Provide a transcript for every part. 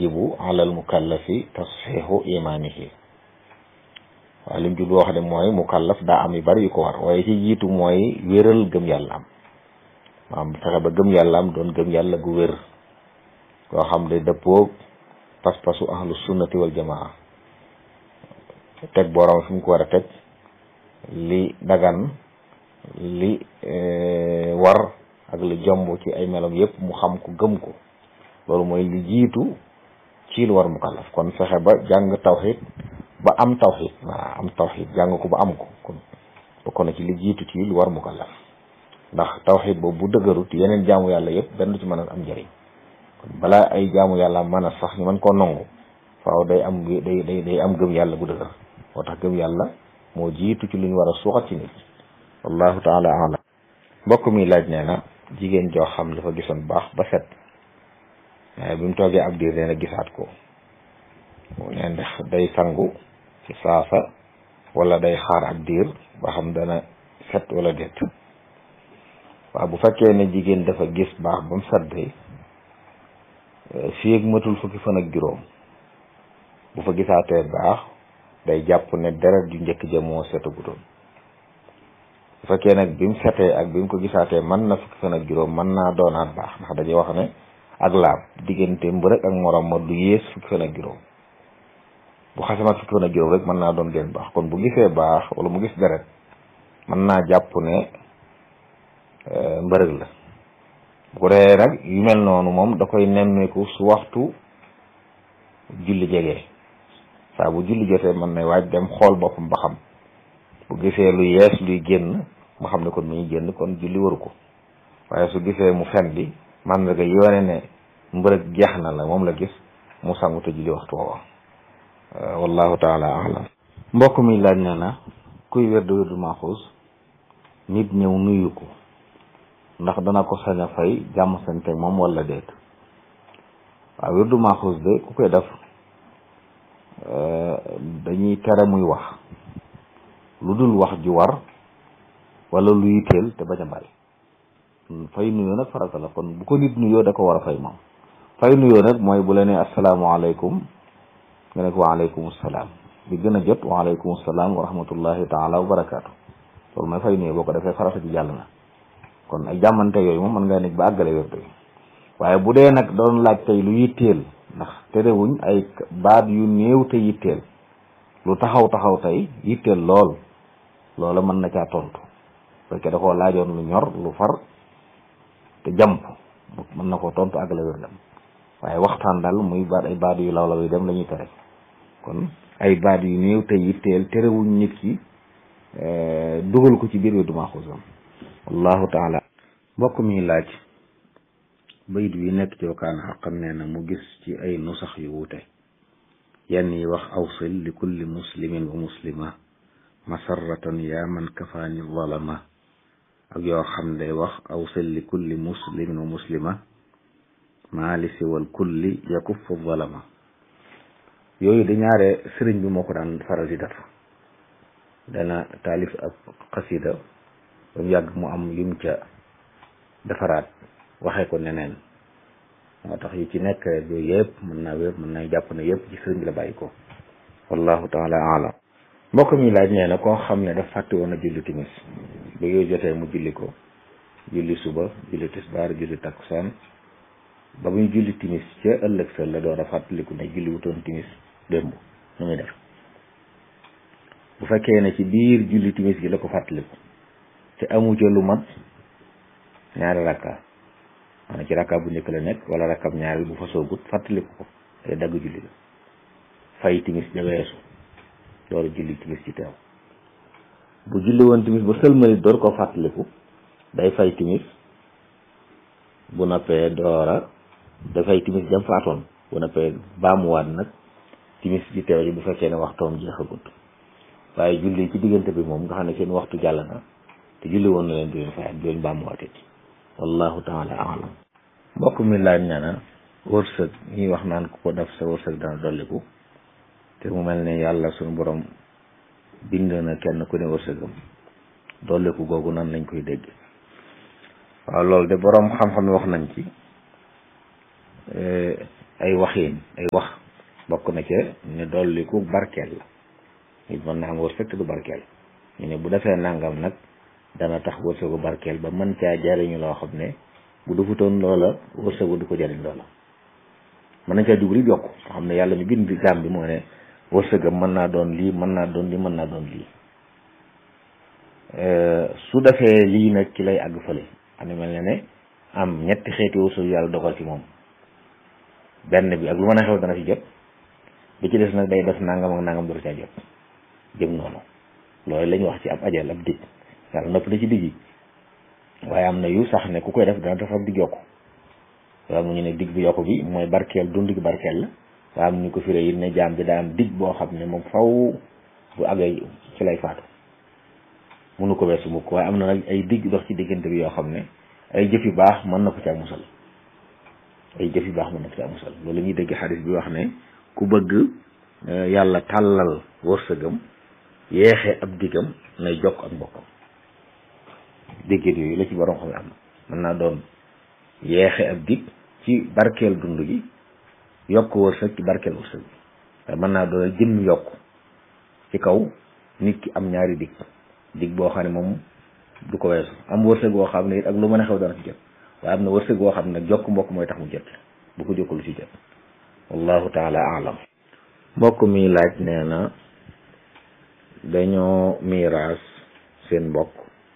yajibu ala al mukallafi tasxiixu imaanihi waaw lim jublu wax de mooy mukallaf daa am yu bari yu ko war waaye ci jiitu mooy wéral gëm yàlla am maanaam fexe ba gëm yàlla am doon gëm yàlla gu wér koo xam ne dëppoo pas-pasu ahlu sunnati wal jamaa teg borom fi mu ko war a teg li dagan li war ak li jomb ci ay melam yépp mu xam ko gëm ko loolu mooy li jiitu ci lu war mukallaf kon fexe ba jàng tawxid ba am tawxid waaw am tawxid jàng ko ba am ko kon bokk na ci li jiitu ci lu war mukallaf ndax tawxid boobu bu dëgërut yeneen jaamu yàlla yépp benn du ci mën a am njëriñ kon balaa ay jaamu yàlla mën a sax ñu mën koo nongu faaw day am day day day am gëm yàlla bu dëgër moo tax gëm yàlla moo jiitu ci lu ñu war a suuxat ci nit wallahu taala alam mbokk mi laaj nee na jigéen joo xam dafa gisoon baax ba set waaye bi mu toogee ab diir nee na gisaat ko nee ndax day sangu ci saasa wala day xaar ab diir ba xam dana set wala déet waaw bu fekkee ne jigéen dafa gis baax ba mu set day fii ak matul fukki fan ak juróom bu fa gisaatee baax day jàpp ne deret ju njëkk ja moo setagutoon bu fekkee nag bi mu setee ak bi mu ko gisaatee mën na fukki fan ak juróom mën naa doonaat baax ndax dañuy wax ne ak laab diggante mbërëg ak morom ma du yées fukki fan ak juróom bu xasamat fukki fan ak juróom rek mën naa doon gën baax kon bu gisee baax wala mu gis deret mën naa jàpp ne mbërëg la bu ko defee nag yu mel noonu moom da koy nemmeeku su waxtu julli jegee saa bu julli jotee mën na waaj dem xool boppam ba xam bu gisee lu yees luy génn mu xam ne kon mu ngi génn kon julli waru ko waaye su gisee mu fen bi man nga yoone ne mbërëg jeex na la moom la gis mu sangu te julli waxtu woowa wallahu taala alam mbokk mi laaj na na kuy wérdu wérdu maaxuus nit ñëw nuyu ko ndax dana ko sañ a fay jàmm sante moom wala déet waaw wérdu maaxuus de ku koy def dañuy tere muy wax lu dul wax ju war wala lu yitteel te bañ a bari fay nuyoo nag farata la kon bu ko nit nuyoo da ko war a fay moom fay nuyoo nag mooy bu la nee asalaamaaleykum nga ne ko waaleykum salaam bi gën a jot waaleykum salaam wa rahmatullahi taala wa barakaatu loolu mooy fay nuyoo boo ko defee farata ji jàll na kon ay jàmmante yooyu moom mën ngaa nekk ba àggale wérdu yi waaye bu dee nag doon laaj tey lu yitteel ndax terewuñ ay baat yu néew te yitteel lu taxaw taxaw tey yitteel lool loola mën na caa tontu fekkee da koo laajoon lu ñor lu far te jàmp mën na koo tontu àggale wérdam waaye waxtaan daal muy baat ay baat yu law law yi dem la ñuy tere kon ay baat yu néew te yitteel terewuñ nit ki dugal ko ci biir wérdu maaxuusam wallahu taala mbokk mi laaj bayit wi nekk ci wakaana xaqan nee na mu gis ci ay nusax yu wuute yenn yi wax awsil li kulli muslimin wa muslima masarratan yaa man kafaani zalama ak yoo xam day wax awsil li kulli muslimin wa muslima maali siwal kulli yakuffu zalama yooyu di ñaare sëriñ bi moo ko daan faral di def dana taalif ab xasida ba mu yàgg mu am yum ca defaraat waxee ko neneen moo tax yu ci nekk yooyu yëpp mën naa wér mën naa jàpp ne yëpp ci sëriñ bi la bàyyi ko wallahu taala alam mbokk mi laaj nee na koo xam ne daf fàtte woon a julli timis ba yooyu jotee mu julli ko julli suba julli tisbaar julli takkusaan ba muy julli timis ca ëllëg sa la door a fàttaliku ne julli wutoon timis démb nu muy def bu fekkee ne ci biir julli timis gi la ko fàttaliku te amu ca lu mat ñaari rakka maanaam ci rakka bu njëkk la nekk wala rakkab ñaari bu fa soogut fàttaliku ko day dagg julli la fay timis ja weesu door julli timis ci teew bu julli woon timis ba sëlmali door ko fàttaliku day fay timis bu noppee doora day fay timis jam faatoon bu noppee baamuwaat nag timis ji teew ji bu fekkee ne waxtoom jeexagut waaye julli ci diggante bi moom nga xam ne seen waxtu jàll na te julli woon na leen di leen fayaat di leen baamuwaatee wallahu taala alam mbokk mi laaj na na wërsëg ñuy wax naan ku ko def sa wërsëg dana dolliku te mu mel ne yàlla suñu borom bind na kenn ku ne wërsëgam dolliku googu nan lañ koy dégg waaw loolu de borom xam-xam wax nañ ci ay waxiin ay wax bokk na ca ne dolliku barkeel la nit mën naa am wërsëg te du barkeel ñu ne bu defee nangam nag dana tax wërsëgu barkeel ba mën caa jariñu loo xam ne bu defutoon loola wërsëgu du ko jariñ loola mën nañ caa jubli yokk nga xam ne yàlla mi bind jaam bi moo ne wërsëgam mën naa doon lii mën naa doon lii mën naa doon lii su defee lii nag ci lay àgg fële am na mel ne ne am ñetti xeeti wërsëg yàlla dogal ci moom benn bi ak lu mën a xew dana ci jot bi ci des nag day def nangam ak nangam dootu caa jot jëm noonu loolu la ñu wax ci ab ajal ab dig yàlla nopp na ci digg yi waaye am na yu sax ne ku koy def dana tax ab dig yokku waaye mu ñu ne dig bi yokku bi mooy barkeel dund gi barkeel la waaye am ñu ko firee yi ne jaam bi daa am dig boo xam ne moom faw bu àggee ci lay faatu mënu ko weesu mukk waaye am na nag ay digg dox ci diggante bi yoo xam ne ay jëf yu baax mën na ko caa musal ay jëf yu baax mën na ko caa musal loolu ñuy dégg xadis bi wax ne ku bëgg yàlla tàllal wërsëgam yeexe ab diggam nay jokk ak mbokkam déggéet yooyu la ci borom xam ne am na mën naa doon yeexe ab dig ci barkeel dund gi yokk wërsëg ci barkeel wërsëg bi waaye mën naa doon jëmm yokk ci kaw nit ki am ñaari dig dig boo xam ne moom du ko weesu am wërsëg boo xam ne it ak lu mën a xew dana ci jot waaye am na wërsëg boo xam ne nag jokk mbokk mooy tax mu jot bu ko jokkul ci jot wallahu taala alam mbokk mi laaj nee na dañoo miiraas seen mbokk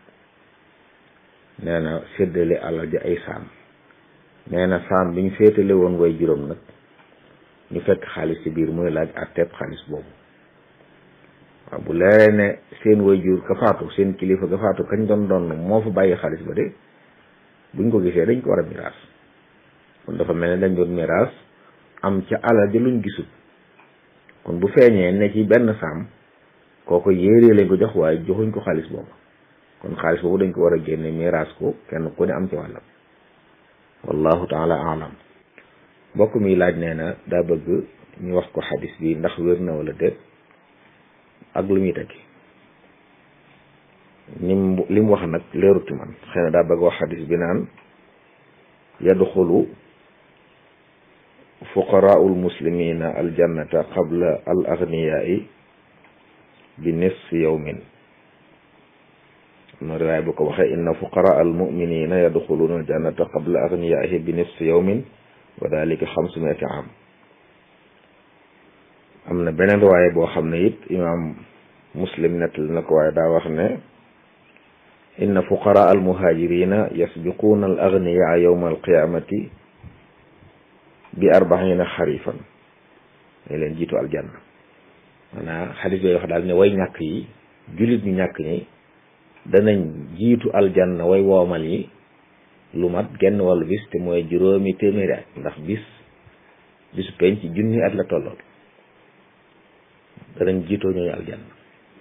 nee na séddale alal ji ay saam nee na saam bi ñu féetale woon way juróom nag ñu fekk xaalis ci biir muy laaj àtteeb xaalis boobu waaw bu leeree ne seen way jur ka faatu seen kilifa ka faatu kañ doon doon moo fa bàyyi xaalis ba de buñ ko gisee dañ ko war a miraas kon dafa mel ne dañ doon miraas am ca alal ji luñ gisul kon bu feeñee ne ci benn saam kooko yéeree lañ ko jox waaye joxuñ ko xaalis boobu kon xaalis boobu dañ ko war a génne miraas ko kenn ku ne am ci wàllam wallahu taala alam mbokk mi laaj nee na daa bëgg ñu wax ko xadis bi ndax wér na wala déet ak lu muy tekki nim li mu wax nag leeruti man xëy na daa bëgg wax xadis bi naan yadxulu fuqaraau lmuslimina aljannata qabla al agniyaai bi nisfi yawmin ma riwaay bu ko waxee inna fuqaraa almuminina yadxuluuna aljannata qabla agniyaaihi bi nisfi yawmin wa dalika xamsumiati am am na beneen riwaay boo xam ne it imaam muslim nettali na ko waaye daa wax ne inna fuqaraa almuhaajirina yasbiquuna al agniyaa yawma alqiyamati bi arbaina xarifan ne leen jiitu aljanna maanaam xadis bay wax daal ne way ñàkk yi jullit ñu ñàkk ñi danañ jiitu aljanna way woomal yi lu mat genn wàllu bis te mooy juróomi téeméeri at ndax bis bisu penc junni at la tollool danañ jiitoo ñooñu aljanna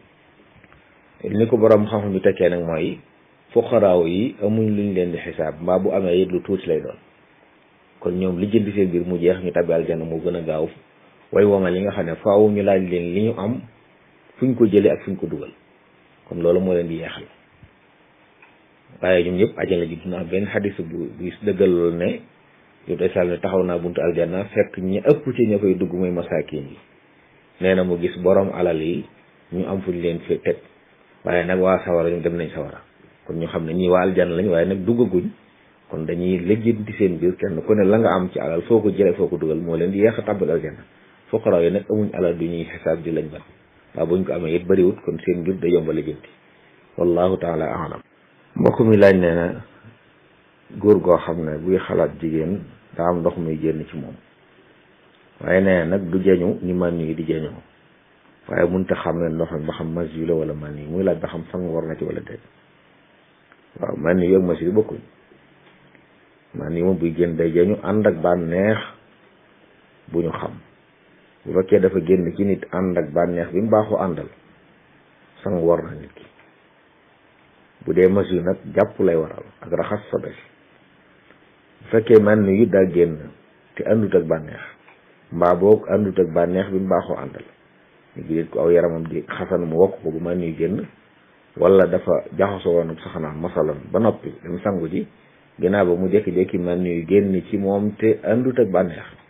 ni ko borom xam-xam bi tekkee nag mooy fuqaraaw yi amuñ luñ leen di xisaab mbaa bu amee it lu tuuti lay doon kon ñoom li jënd seen biir mu jeex ñu tabbi aljanna mu gën a gaaw way womal yi nga xam ne faaw ñu laaj leen li ñu am fuñ ko jëlee ak fuñ ko dugal kon loolu moo leen di yeexal waaye ñoom ñëpp ajana ji dina am benn xadis bu bu dëggal loolu ne yow day sal ne taxaw naa buntu aljanna fekk ñi ëpp ci ña fay dugg muy masaakin yi nee na mu gis borom alal yi ñu am fuñ leen fi teg waaye nag waa sawara ñu dem nañ sawara kon ñu xam ne ñii waa aljanna lañ waaye nag duggaguñ kon dañuy lëjjanti seen biir kenn ku ne la nga am ci alal foo ko jëlee foo ko dugal moo leen di yeex a tàbbal aljanna fuqaraaw yi nag amuñ alal du ñuy xisaab di lañ ban waaw buñ ko amee it bëriwut kon seen mbir da yomba lëjjanti wallahu taala alam mbokk mi laaj nee na góor goo xam ne buy xalaat jigéen daa am ndox muy génn ci moom waaye nee nag du jeñu ni man yi di jeñoo waaye mënut a xam ne ndox mi ba xam mas yu la wala man yi muy laaj ba xam sang war na ci wala déet waaw man yi ak mas yi bokkuñ man yi moom buy génn day jeñu ànd ak bànneex bu ñu xam bu fekkee dafa génn ci nit ànd ak bànneex bi mu baaxoo àndal sang war na nit ki bu dee mas yu nag jàpp lay waral ak raxas sobe bu fekkee man yu daa génn te àndut ak bànneex mbaa boog àndut ak bànneex bi mu baaxoo àndal ñu ngi ko aw yaramam di xasan mu wokk ko bu man yu génn wala dafa jaxasoo woon saxanaan masalan ba noppi dem sangu ji ginnaaw ba mu jékki-jékki man yu génn ci moom te àndut ak bànneex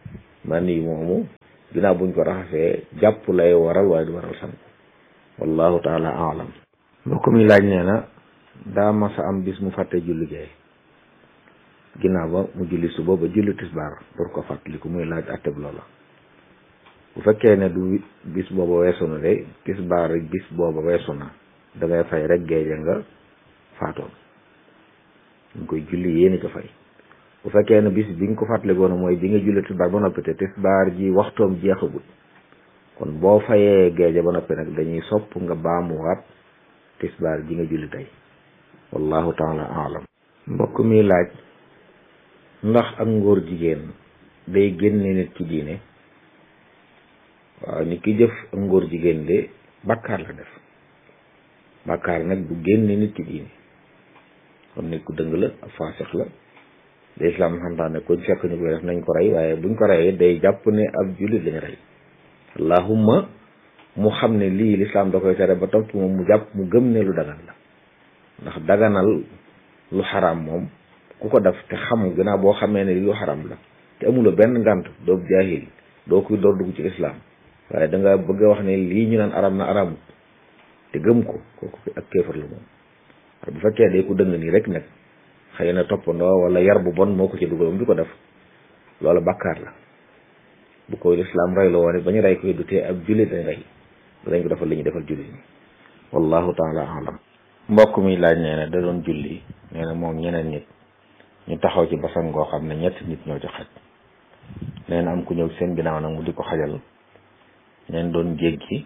man yi moomu ginnaaw buñ ko raxasee jàpp lay waral waaye du waral sangu wallahu taala alam mbokk mi laaj nee na daa masa am bis mu fàtte julli gee ginnaaw ba mu julli suba ba julli tisbaar pour ko fàttaliku muy laaj atteb loola bu fekkee ne du bis booba weesu na de tisbaar bis booba weesu na dangay fay rek géeje nga faatoon ñu koy julli yéeni ko fay bu fekkee ne bis bi nga ko fàttalikoona mooy bi nga julli tisbaar ba noppi te tisbaar ji waxtoom jeexagut kon boo fayee géeje ba noppi nag dañuy sopp nga baamuwaat tisbaar ji nga julli tey wallahu taala alam mbokk mi laaj ndax ak ngóor jigéen day génne nit ci diine waaw nit ki jëf ak ngóor jigéen de bàkkaar la def bàkkaar nag du génne nit ci diine kon nit ku dëng la ak faasix la de islam xamtaane kuñ fekk ñu koy def nañ ko rey waaye buñ ko reyee day jàpp ne ab jullit lañu rey allahumma mu xam ne lii lislaam da koy tere ba topp moom mu jàpp mu gëm ne lu dagan la ndax daganal lu xaraam moom ku ko def te xam gannaaw boo xamee ne lu xaraam la te amuloo benn ngànt doo jaahil doo koy door dugg ci lislaam waaye da nga bëgg a wax ne lii ñu naan aram na aramut te gëm ko kooku ak kéefar la moom waaye bu fekkee day ko dëng nii rek nag xëy na toppandoo wala yar bu bon moo ko ci dugal moom di ko def loolu bàkkaar la bu koy lislaam rey la woon ba ñu rey koy du tee ab jullit dañ rey dañ ko defal li ñu defal jullit ñi wallahu taala alam mbokk mi laaj nee na da doon julli nee na moom ñeneen nit ñu taxaw ci basan ngoo xam ne ñetti nit ñoo ci xaj nee na am ku ñëw seen ginnaaw nag mu di ko xajal neen doon jéggi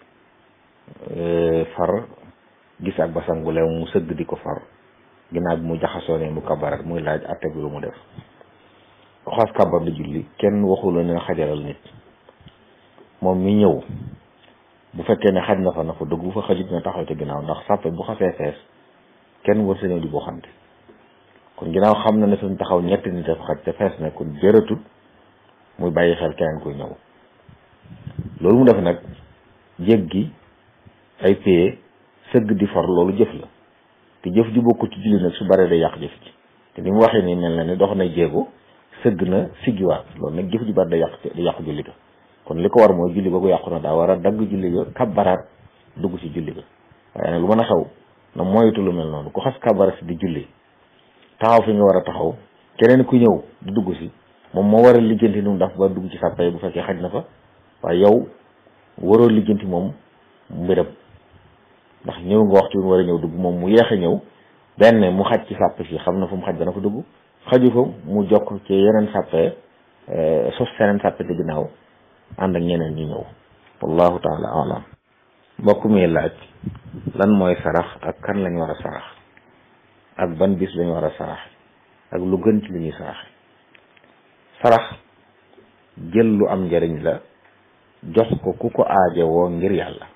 far gis ak basan gu leew mu sëgg di ko far ginnaaw bi mu jaxasoo ne mu kabarat muy laaj atte bi lu mu def xas kabar di julli kenn waxula ne xajalal nit moom mi ñëw bu fekkee ne xaj na fa na fa dugg bu fa xajut na taxaw ci ginnaaw ndax sàppe bu xasee fees kenn war sa ñëw di boo xamte kon ginnaaw xam na ne suñ taxaw ñetti nit dafa xaj te fees na kon jëratut muy bàyyi xel keneen kuy ñëw loolu mu def nag jéggi ay paye sëgg di for loolu jëf la te jëf ji bokkul ci julli nag su baree day yàq jëf ji te ni mu waxee nii mel na ni dox na jéego sëgg na siggiwaat loolu nag jëf ji bari day yàq day yàq julli ga kon li ko war mooy julli ba ko yàqu na daa war a dagg julli ga kabbaraat dugg ci julli ga waaye nag lu mën a xaw na moytu lu mel noonu ku xas kabbaraat si di julli taxaw fi nga war a taxaw keneen ku ñëw di dugg si moom moo war a lijjanti nu mu daf ba dugg ci sàppay bu fekkee xaj na fa waaye yow waroo lijjanti moom mbiram ndax ñëw nga waxtu bi mu war a ñëw dugg moom mu yeex a ñëw benn mu xaj ci sàpp si xam na fu mu xaj dana fa dugg xaju fa mu jokk ci yeneen sàppe sos seneen sàppe ci ginnaaw ànd ak ñeneen ñu ñëw wallahu taala alam mbokk mi laaj lan mooy sarax ak kan lañ war a sarax ak ban bis lañ war a sarax ak lu gën ci li ñuy saraxe sarax jël lu am njariñ la jox ko ku ko aajowoo ngir yàlla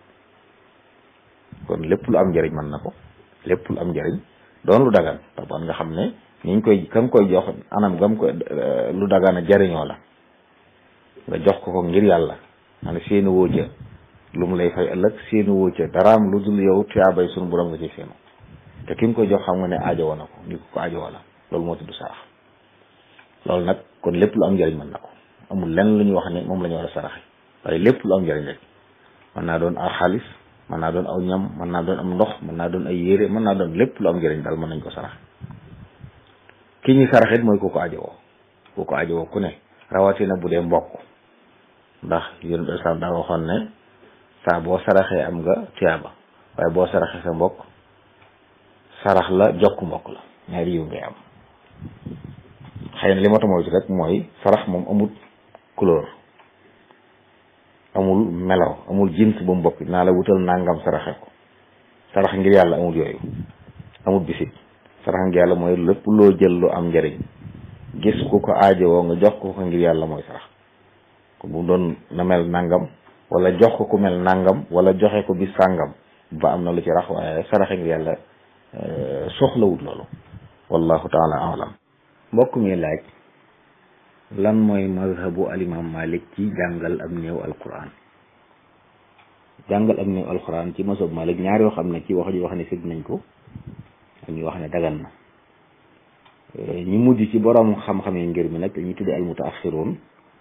kon lépp lu am njariñ mën na ko lépp lu am njariñ doon lu dagan taban nga xam ne niñ koy ka nga koy jox anam gam koy lu dagan a jariñoo la nga jox ko ko ngir yàlla maanaam seeni woo ca lu mu lay fay ëllëg seeni woo ca daraam lu dul yow tuyaabay sunu borom nga ci seenu te ki nga koy jox xam nga ne aajowoo na ko ni ko ko aajowoo la loolu moo tudd sarax loolu nag kon lépp lu am njariñ mën na ko amul lenn lu ñuy wax ne moom la ñu war a saraxe waaye lépp lu am njariñ rek mën naa doon aw xaalis mën naa doon aw ñam mën naa doon am ndox mën naa doon ay yére mën naa doon lépp lu am njariñ daal mën nañ ko saraxe ki ñuy saraxit mooy ku ko ajowoo ku ko ajowoo ku ne rawatina bu dee mbokk ndax yéen islam daa waxoon ne saa boo saraxee am nga tuyaaba waaye boo saraxee sa mbokk sarax la jokk mbokk la ñaari yiw ngay am xëy na li ma ta moytu rek mooy sarax moom amul couleur amul melaw amul jins bu mu bokk naa la wutal nangam saraxe ko sarax ngir yàlla amul yooyu amul bisit sarax ngir yàlla mooy lépp loo jël lu am njariñ gis ku ko aajowoo nga jox ko ko ngir yàlla mooy sarax ko bu doon na mel nangam wala jox ko ku mel nangam wala joxe ko bis sàngam ba am na lu ci rax waaye saraxe ngir yàlla soxlawut loolu wallahu taala alam mbokk mi laaj lan mooy mazhabu alimam malik ci jàngal am néew alquran jàngal am néew alquran ci mazhab malik ñaar yoo xam ne ci wax ji wax ne sib nañ ko ak ñu wax ne dagan na ñu mujj ci borom xam-xam yi ngir mi nag dañuy tudde al mutaaxiroon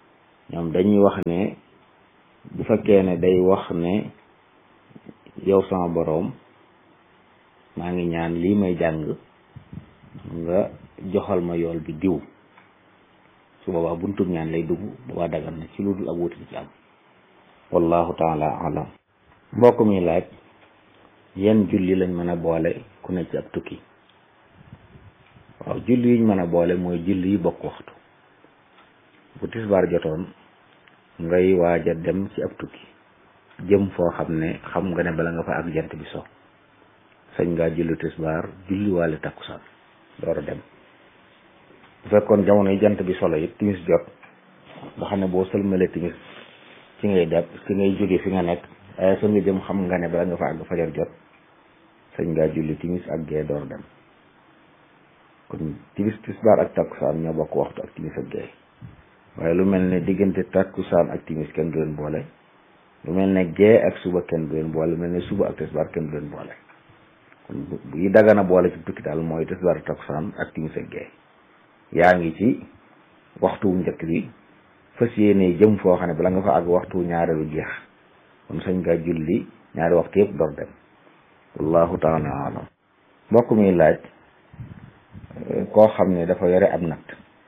ñoom dañuy wax ne bu fekkee ne day wax ne yow sama boroom maa ngi ñaan lii may jàng nga joxal ma yool bi diw su boobaa buntub ñaan lay dugg boobaa dagan na ci lu dul ak wuti ci am wallahu taala alam mbokk mi laaj yenn julli lañ mën a boole ku ne ci ab tukki waaw julli yiñ mën a boole mooy julli yi bokk waxtu bu tisbaar jotoon ngay waaj a dem ci ab tukki jëm foo xam ne xam nga ne bala nga fa ak jant bi so sañ ngaa julli tisbaar julli waale takkusaan door a dem bu fekkoon jamono yi jant bi solo it timis jot nga xam ne boo sëlmalee timis ci ngay dem ci ngay jóge fi nga nekk waaye fa nga jëm xam nga ne bala nga fa àgg fajar jot sañ ngaa julli timis ak gee door dem kon timis tisbaar ak takkusaan ñoo bokk waxtu ak timis ak gee waaye lu mel ne diggante takkusaan ak timis kenn du leen boole lu mel ne gee ak suba kenn du leen boole lu mel ne suba ak tisbaar kenn du leen boole kon bu yi dagana boole ci tukki daal mooy tisbaar ak takkusaan ak timis ak gee yaa ngi ci waxtu wu njëkk bi fas yéene jëm foo xam ne bala nga fa àgg waxtu ñaareelu jeex kon sañ nga julli ñaari waxtu yëpp door dem wallahu taala alam mbokk mi laaj koo xam ne dafa yore ab natt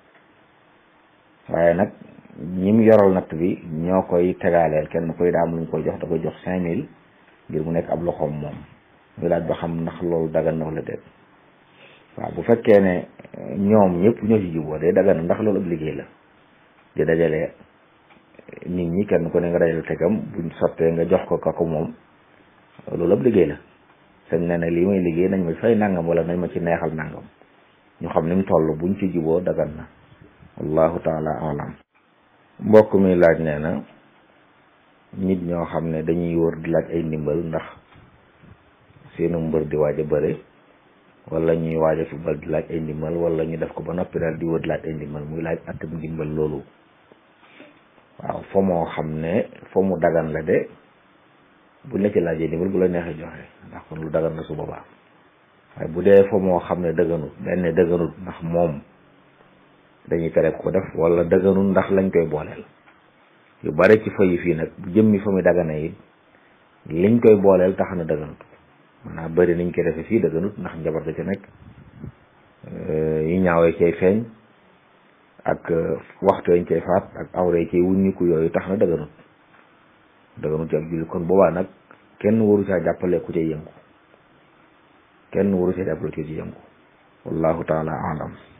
waaye nag ñim yoral natt bi ñoo koy tegaaleel kenn koy daam lu ñu koy jox da koy jox cinq mille ngir mu nekk ab loxoom moom muy laaj ba xam ndax loolu dagan na wala déet waaw bu fekkee ne ñoom ñëpp ñoo ci juboo day dagan ndax loolu ab liggéey la di dajale nit ñi kenn ku ne nga dajale tegam buñ sottee nga jox ko ka ko moom loolu ab liggéey la sañ na ne lii may liggéey nañ ma fay nangam wala nañ ma ci neexal nangam ñu xam ni mu toll buñ ci juboo dagan na wallahu taala alam mbokk mi laaj nee na nit ñoo xam ne dañuy wër di laaj ay ndimbal ndax seenu mbër di waaj a bëre wala ñuy waaj a football di laaj ay ndimbal wala ñu def ko ba noppi daal di wër di laaj ay ndimbal muy laaj atam ndimbal loolu waaw fa moo xam ne fa mu dagan la de buñ la ci laajee ndimbal bu la neexee joxe ndax kon lu dagan la su boobaa waaye bu dee fa moo xam ne dëgganut benn dëgganut ndax moom dañuy tere ko def wala dëgganut ndax lañ koy booleel yu bare ci fa yi fii nag bu jëmmi fa muy dagana yi liñ koy booleel tax na dëgganut maanaam bëri niñ koy defee fii dëgganut ndax njabar da ca nekk yi ñaawee cay feeñ ak waxtu yañ cay faat ak awre cay wuññiku yooyu tax na dëgganut dëgganut ci ab julli kon boobaa nag kenn waru caa jàppale ku cay yëngu kenn waru caa jàppale ku ci yëngu wallahu taala alam